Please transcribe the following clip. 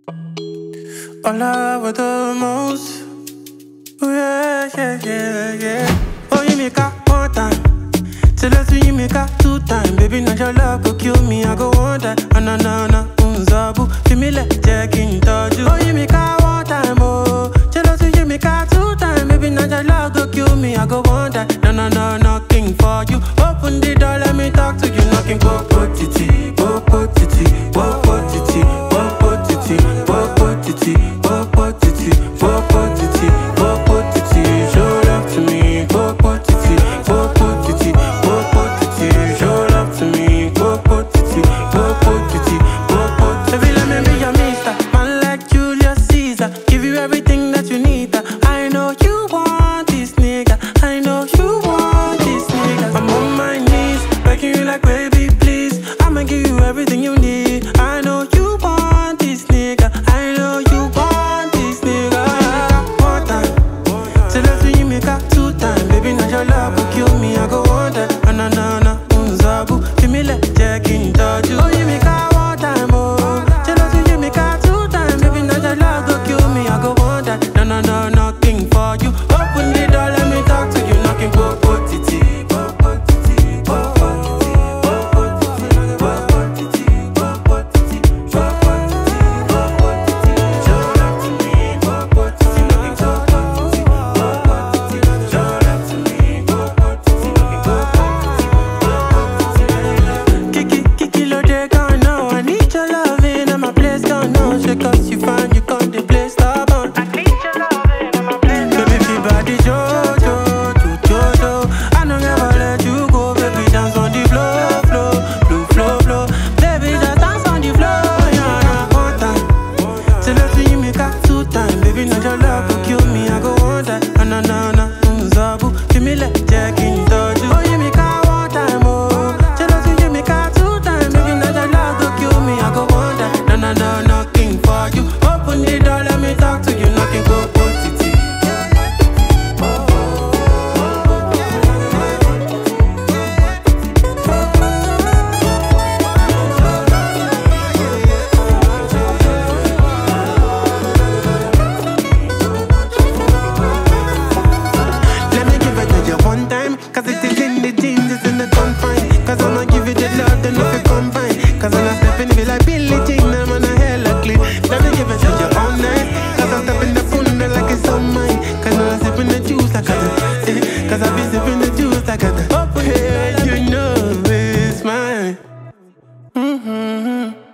All I want the most. Oh, yeah, yeah, yeah, yeah. Oh, you make up one time. Till let's you make up two time. Baby, now your love go kill me. I go one time. Ah, na, na, na. Unzabu. Feel me like Jack in touch. Oh, you make up one time. Oh, jealous you make up two time. Baby, now your love go kill me. I go one time. No, no, no, nothing for you. Open the door, let me talk to you. Knocking, go, go, titi, go, go, titi, go, go, titi, go, go, titi, go, go, titi, go, go, titi, go, go, titi, go, go, titi. Show love to me, go, go, titi, go, go, titi, go, go, titi. Show love to me, go, go, titi, go, go, titi, go, go. Baby, let me be your mister, man like Julius Caesar. Give you everything that you need. uh. I know you want this nigga. I know you want this nigga. I'm on my knees, begging you like baby, please. I'ma give you everything you need. I know you want this nigga. I know you want this nigga. One time, till after you make up two time, baby. Now your love will kill me. I go on that, ah, na na na, unzabu. Feel me like Jack in touch. Oh, you make up one time, oh. Jealous you make up two time, baby. Now your love go kill me. I go on that, no no no, nothing for you. Open the door, let me talk to you. Knocking, go go titi, go go titi, go go titi, go go titi, go go titi, go go titi, go go titi, go go titi. Show love to me, go go titi, knocking, go go titi, go go titi. Show love to me, go go titi, knocking, go go titi, go go titi. Kiki, Kiki, lo de gone now. I need your loving and my place gone now. Say 'cause you find you got the place stubborn. Baby, feel body Jojo, Jojo. I don't ever let you go, baby. Dance on the floor, floor, floor, floor, floor. Baby, just dance on the floor, yeah, yeah. One time, till after you make up two time, baby. Now your love will kill me. I go one time, ah, na na na, unzabu. Feel me like Jack in touch. Oh, you make up one time, oh. Till after you make up two time, baby. Now your love will kill me. I go one time, na na na, nothing for you. Open the door, let me talk to you. Knocking, go, go, titi. Let me give it to you one time. Cause it is in the jeans, it's in the confine. Cause I'ma give you the love, then if it combine. Cause when I step in, feel like Billie Jean, I'm on a hella clean. Let me give it to you all night. Cause I step in the phone like it's all mine. Cause when I sip in the juice, like I do. eh, Cause I be sipping the juice like I do. Up here, you know it's mine. Mm-hmm.